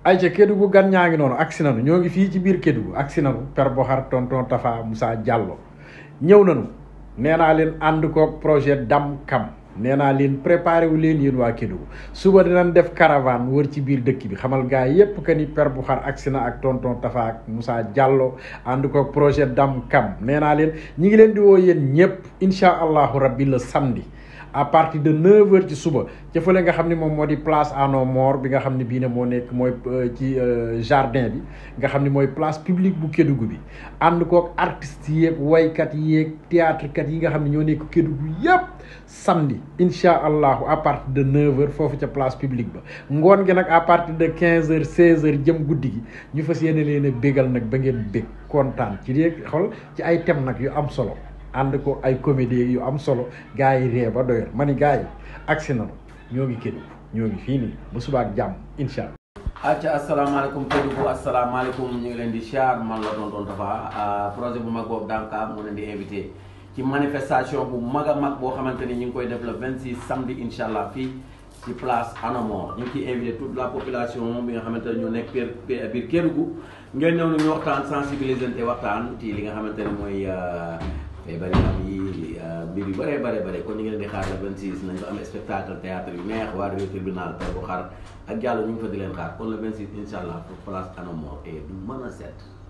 ayca Kédougou gan ñaa ngi noonu agsi nanu ñoo ngi fii ci biir Kédougou agsi nanu per Boxar tonton Tafa Moussa Diallo ñëw nanu nee naa leen ànd koog projet Dam Kam nee naa leen préparé wu leen yéen waa Kédougou suba dinañ def caravane wër ci biir dëkk bi xamal gaa yépp que ni per Boxar agsi na ak tonton Tafa ak Moussa Diallo ànd koog projet Dam Kam nee naa leen ñi ngi leen di woo yéen ñëpp incha allahu rabbi le samedi à partir de 9h ci suba ca fële nga xam ne moom moo di place à nos morts bi nga xam ne bii ne moo nekk mooy ci jardin bi nga xam ne mooy place publique bu Kédougou bi ànd koog artistes yeeg waykat yeeg théâtre kat yi nga xam ne ñoo nekk Kédougou yépp samedi incha allahu à partir de 9h foofu ca place publique ba ngoon gi nag à partir de 15h 16h jëm guddi gi ñu fas yéene leen a bégal nag ba ngeen bég kontaan ci léegi xool ci ay thèmes nag yu am solo. ànd ko ay comédie yu am solo gars yi ree ba doyal ma ni gars yi agsi nanu ñoo ngi Kédougou ñoo ngi fii nii ba suba ak jàmm incha allah. acca asalaamaaleykum Kédougou asalaamaaleykum ñu ngi leen di siyaar man la tonton Tafa projet bu mag boobu Damka mu leen di invité ci manifestation bu mag a mag boo xamante ni ñu ngi koy def le 26 samedi incha allah fii ci place Anamor ñu ngi ciy invité toute la population bi nga xamante ne ñoo nekk biir biir Kédougou ngeen ñëw ñu waxtaan sensibiliser te waxtaan ci li nga xamante ne mooy. feebar yi am yi mbir yu bëree bare bëri kon ñu ngi leen di xaar le 26 nañ ko am spectacle théâtre yu neex waa réew tribunal per bu xar ak jàll ñu ngi fa di leen xaar kon le 26 incha allah pour place Anamor et du mën a set